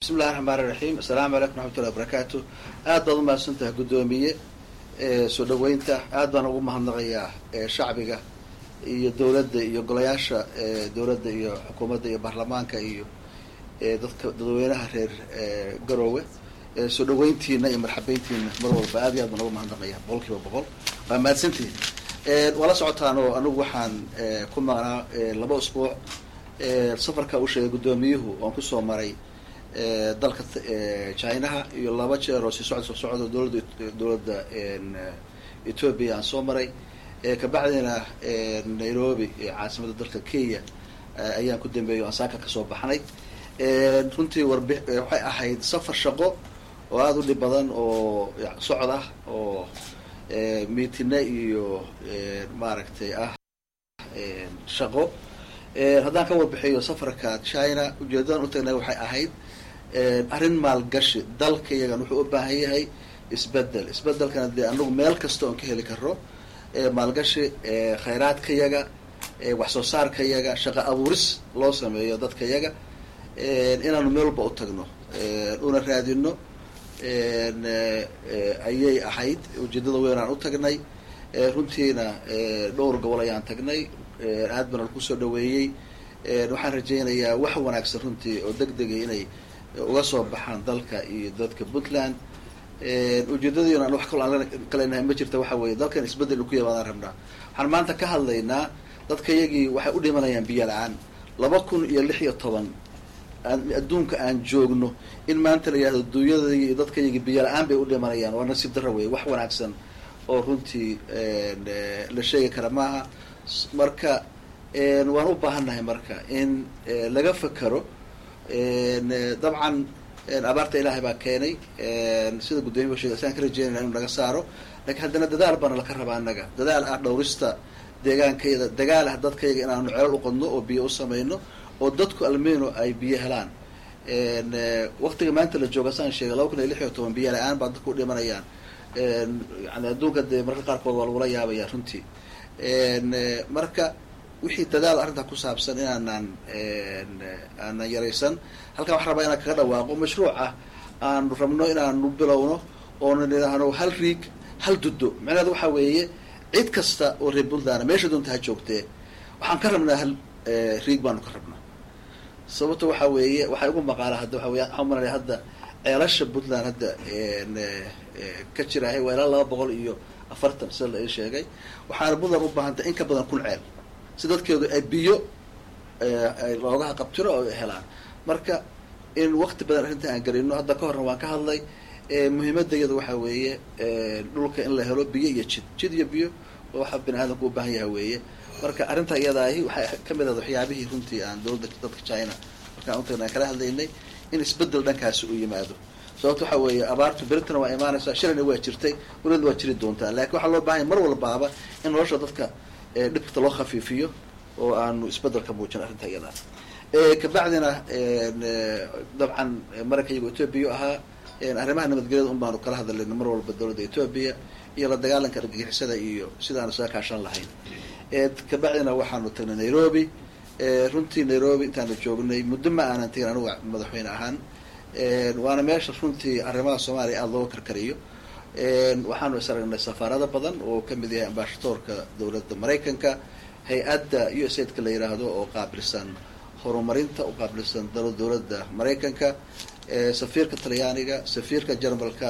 bismillahi raxmaani raxiim assalaamu calaykum raxmatullahi wabarakaatu aad baad umahadsan tahay guddoomiye soo dhaweynta aad baan ugu mahadnaqayaa shacbiga iyo dowladda iyo golayaasha dowladda iyo xukuumadda iyo baarlamaanka iyo dadka dadweynaha reer garoowe soo dhaweyntiina iyo marxabeyntiina mar walba aad iyo aad baan ugu mahadnaqaya boqol kiiba boqol waa mahadsantihin waa la socotaan oo anigu waxaan ku maqnaa laba usbuuc safarka uu sheegay guddoomiyuhu oon kusoo maray dalka chinaha iyo laba jeer oo si socod soo socdo dowladda dowladda ethoobia aan soo maray kabacdina nairobi caasimadda dalka kenya ayaan ku dambeeyay o aan saaka kasoo baxnay runtii warbi waxay ahayd safar shaqo oo aada u dhib badan oo socod ah oo miitina iyo maaragtay ah shaqo haddaan ka warbixiyo safarka china ujeedadan utagnay waxay ahayd arrin maalgashi dalka iyagan wuxuu u baahan yahay isbedel isbedelkana dee anagu meel kasta oon ka heli karo maalgashi khayraadka yaga wax soo saarka yaga shaqo abuuris loo sameeyo dadka yaga inaanu meel walba u tagno una raadino ayay ahayd ujeedada weyn aan u tagnay runtiina dhowr gobol ayaan tagnay aad bana laku soo dhaweeyey waxaan rajaynayaa wax wanaagsan runtii oo deg degay inay uga soo baxaan dalka iyo dadka puntland ujeedadiina an wax kalo aan kaleenahay ma jirta waxa weeye dalkan isbedel inu ku yimaadaan rabnaa waxaan maanta ka hadlaynaa dadka iyagii waxay u dhimanayaan biyo la-aan laba kun iyo lix iyo toban adduunka aan joogno in maanta la yihahdo duunyadaygi iyo dadka iyagii biyo la-aan bay u dhimanayaan waa nasiib darra wey wax wanaagsan oo runtii la sheegi kara maaha marka waan u baahannahay marka in laga fakero dabcan abaarta ilaahay baa keenay sida guddoomiya sheegay asaan ka rajeynayna inu naga saaro lakiin haddana dadaal baana laka rabaa annaga dadaal ah dhowrista deegaankayada dagaal ah dadkayaga inaanu ceelal uqadno oo biyo u samayno oo dadku almeno ay biyo helaan waktiga maanta la jooga saan sheegay laba kun iyo lix iyo toban biyo la-aan baa dadku u dhimanayaan yani adduunka dee marka qaarkood waa lagula yaabaya runtii marka wixii dadaal arrintaa ku saabsan inaanaan aanan yaraysan halkan waxaan rabaa inaan kaga dhawaaqo mashruuc ah aanu rabno inaanu bilowno oona nidhaahno hal riig hal duddo macnaheed waxaa weeye cid kasta oo reer puntland meesha doonta ha joogtee waxaan ka rabnaa hal riig baanu ka rabnaa sababto waxaa weeye waxay ugu maqaala hadda waxa wey waxaan umalanaya hadda ceelasha puntland hadda ka jiraahay waa ilaa laba boqol iyo afartan sida la ii sheegay waxaana puntland u baahantay in ka badan kun ceel si dadkeedu ay biyo loogaha qabtiro oo helaan marka in wakti badan arrinta aan gelino hadda ka horna waan ka hadlay muhiimadda iyada waxaa weeye dhulka in la helo biyo iyo jid jid iyo biyo waxa bini aadamku u baahan yaha weeye marka arrinta iyadaahi waxay kamid ahayd waxyaabihii runtii aan dowladda dadka china markaan utagna aan kala hadlaynay in isbedel dhankaasi u yimaado sababto waxa weeye abaartu beritana waa imaanaysaa shilina waa jirtay welina waa jiri doontaa lakin waxaa loo bahanya mar walbaaba in nolosha dadka dhibkata loo khafiifiyo oo aanu isbedel ka muujin arrinta iyadaa kabacdina dabcan maranka iyago ethoobia ahaa arrimaha nabadgelyada un baanu kala hadlayna mar walba dowladda ethoobia iyo la dagaalanka argagixisada iyo sidaanu isaga kaashan lahayn kabacdina waxaanu tagnay nairobi runtii nairobi intaanu joognay muddo ma aanan tegin anuga madaxweyne ahaan waana meesha runtii arrimaha soomaaliya aada looga karkariyo waxaanu is aragnay safaarado badan oo kamid yahay ambashadoorka dowladda maraykanka hay-adda u s aidka la yidhaahdo oo qaabilsan horumarinta u qaabilsan dowladda maraykanka safiirka talyaaniga safiirka jarmalka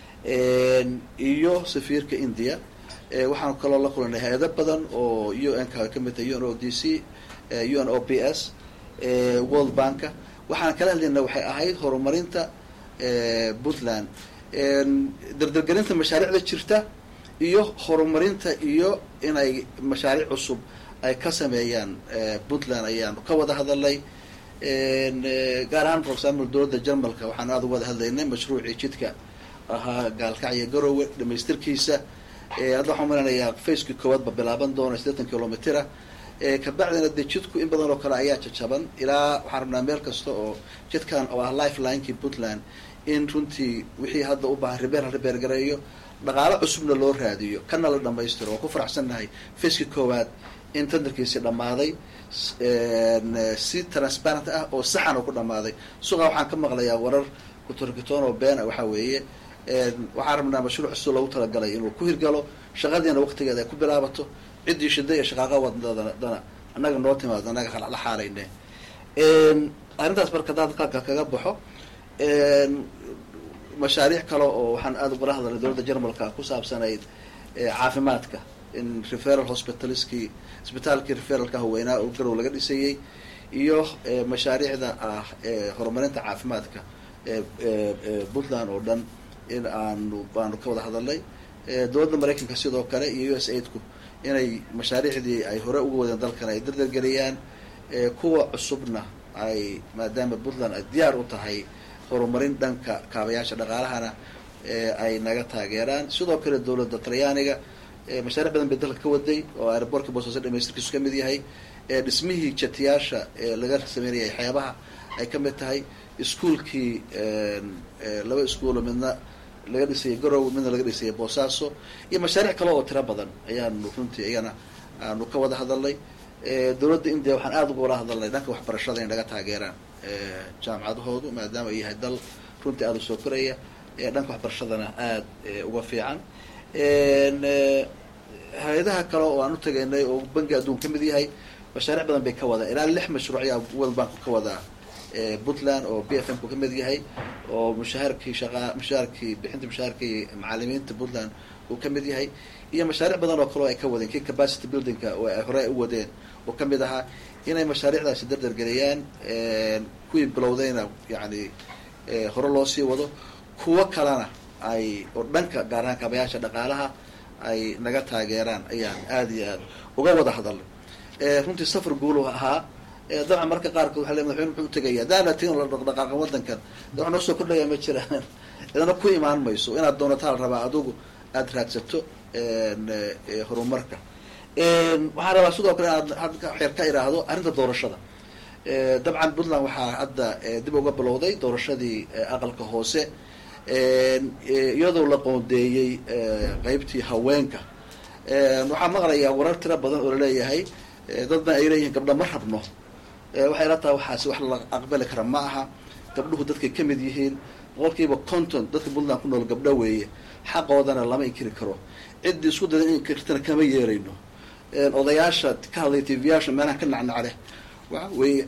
iyo safiirka india waxaanu kaloo la kulanay hay-ado badan oo u n ka kamid tahay u n o d c u n o p s world banka waxaan kala hadlayna waxay ahayd horumarinta puntland dardargelinta mashaariicda jirta iyo horumarinta iyo inay mashaariic cusub ay ka sameeyaan puntland ayaanu ka wada hadalnay gaar ahaan for example dowladda jarmalka waxaanu aada u wada hadlaynay mashruucii jidka ahaa gaalkacyo garowe dhamaystirkiisa hadda waxaan malanayaa facekii koowaadba bilaaban doona siddeetan kilomitera kabacdina dee jidku in badan oo kale ayaa jajaban ilaa waxaan rabnaa meel kasta oo jidkan oo ah lifelinekii puntland in runtii wixii hadda u baahan ribeer la ribeer gareeyo dhaqaalo cusubna loo raadiyo kana la dhamaystiro waa ku faraxsannahay facekii koowaad in tandarkiisi dhammaaday si transparent ah oo saxan oo ku dhamaaday suqa waxaan ka maqlayaa warar kutorkitoon oo beena waxaa weeye waxaan rabnaa mashruuc si loogu talagalay inuu ku hirgalo shaqadiina waqtigeeda ay ku bilaabato ciddii shida iyo shaqaaqa wadadana annaga noo timaado annaga la xaalayne arrintaas marka daad qalka kaga baxo mashaariic kale oo waxaan aada ugala hadalnay dowladda jarmalka ku saabsanayd caafimaadka in referal hospitaliskii isbitaalkii referalka haweynaa oo garow laga dhisayey iyo mashaariicda ah horumarinta caafimaadka puntland oo dhan in aanu baanu ka wada hadalnay dowladda maraykanka sidoo kale iyo u s aidku inay mashaariicdii ay hore uga wadeen dalkan ay dardargeliyaan kuwa cusubna ay maadaama puntland ay diyaar u tahay horumarin dhanka kaabayaasha dhaqaalahana ay naga taageeraan sidoo kale dowladda talyaaniga mashaariic badan bay dalka ka waday oo aerobortka boosaaso dhamaystirkiisu kamid yahay dhismihii jatiyaasha laga sameynayay xeebaha ay kamid tahay iskuolkii laba iskuolo midna laga dhisayay garow midna laga dhisayay boosaaso iyo mashaariic kale oo tiro badan ayaanu runtii iyana aanu ka wada hadalnay dowladda india waxaan aada uga wala hadalnay dhanka waxbarashada in naga taageeraan jaamacadahoodu maadaama ay yahay dal runtii aada u soo koraya dhanka waxbarashadana aada uga fiican hay-adaha kale oo aan u tagaynay oo bangi adduun kamid yahay mashaariic badan bay ka wadaa ilaa lix mashruuc ayaa world bank ka wadaa puntland oo b f m ku kamid yahay oo mushaharkii shaqa mushaharkii bixinta mushaharkii macalimiinta puntland uu kamid yahay iyo mashaariic badan oo kale oo ay ka wadeen kii capacity buildingka oo ay hore u wadeen oo kamid ahaa inay mashaariicdaasi dardargeliyaan kuwii bilowdayna yani hore loo sii wado kuwo kalena ay oo dhanka gaar ahaan kaabayaasha dhaqaalaha ay naga taageeraan ayaan aada iyo aada uga wada hadalnay runtii safar guulu ahaa dabcan marka qaarkood waa le madaxweyne muxuu utagaya daana tin la dhaqdhaqaaqa wadankan de wax noo soo kordhaya ma jiraan idana ku imaan mayso inaad doonataa la rabaa adugu aada raadsato horumarka waxaan rabaa sidoo kale inaad hadda xeer ka iraahdo arrinta doorashada dabcan puntland waxaa hadda dib uga bilowday doorashadii aqalka hoose iyadoo la qoondeeyey qeybtii haweenka waxaa maqlayaa warar tiro badan oo laleeyahay dadna ay leeyihiin gabdha ma rabno waxay la tahay waxaasi wax la aqbali kara ma aha gabdhuhu dadkay kamid yihiin boqolkiiba conton dadka puntland ku nool gabdho weeye xaqoodana lama inkiri karo ciddii isku dada in inkirtana kama yeerayno odayaasha ka hadlaya tvyaasha meelaha ka nacnacle waxa weye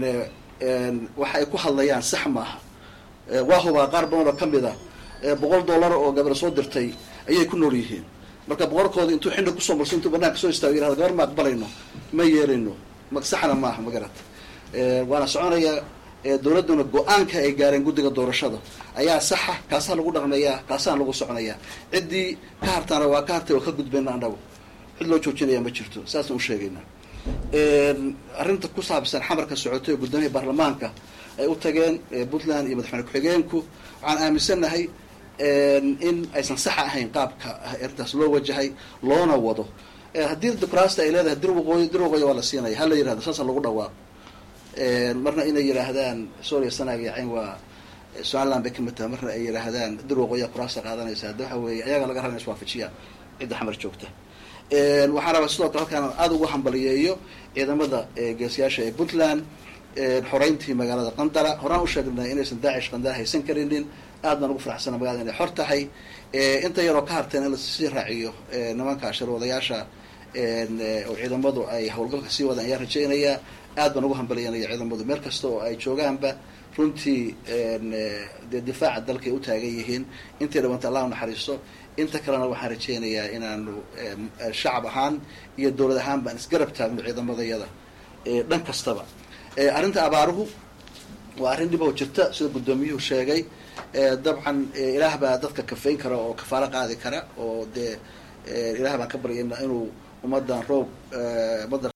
waxa ay ku hadlayaan sax maaha waa hubaa qaar badan oo kamid a boqol dollar oo gabar soo dirtay ayay ku nool yihiin marka boqorkooda intuu xindha kusoo marso intuu banaanka soo istaago yirahdo gabar ma aqbalayno ma yeerayno ma saxna maaha magarata waana soconaya dowladduna go-aanka ay gaareen guddiga doorashada ayaa saxa kaasaa lagu dhaqmayaa kaasaan lagu soconayaa ciddii ka hartaana waa ka hartay oo ka gudbayna annagu cid loo joojinaya ma jirto saasaan usheegayna arrinta ku saabsan xamarka socotay oo guddoomiyaha baarlamaanka ay u tageen puntland iyo madaxweyne ku-xigeenku waxaan aaminsannahay in aysan saxa ahayn qaabka arrintaas loo wajahay loona wado haddii dimuqraasita ay leedahay dir waqooyi dir waqooyi waa la siinaya hala yirahdo saasa lagu dhawaaqo marna inay yidhaahdaan soria sanaag iyo cayn waa somaliland bay kamid tahay marna ay yidhaahdaan dir waqooyiya kuraasta qaadanaysa hadda waxa weeye ayaga laga raba in iswaafajiyaan cidda xamar joogta waxaan rabaa sidoo kale halkaan aada ugu hambaliyeeyo ciidamada geesiyaasha ee puntland xoreyntii magaalada qandara horaan usheegnay inaysan daacish qandara haysan karinin aad baan ugu faraxsana magalada inay xor tahay inta yaroo ka harteen in lasii raaciyo nimanka sharwadayaasha oo ciidamadu ay howlgalka sii wadaan ayaa rajeynayaa aad baan ugu hambaliyanaya ciidamadu meel kasta oo ay joogaanba runtii dee difaaca dalkay u taagan yihiin intay dhawanta allah naxariisto inta kalena waxaan rajeynayaa inaanu shacab ahaan iyo dowlad ahaan baan isgarab taagno ciidamadayada dhan kastaba arrinta abaaruhu waa arrin dhib oo jirta sida guddoomiyuhu sheegay dabcan ilaah baa dadka kafayn kara oo kafaalo qaadi kara oo dee ilaah baan ka baryayna inuu ummadan roob ummadda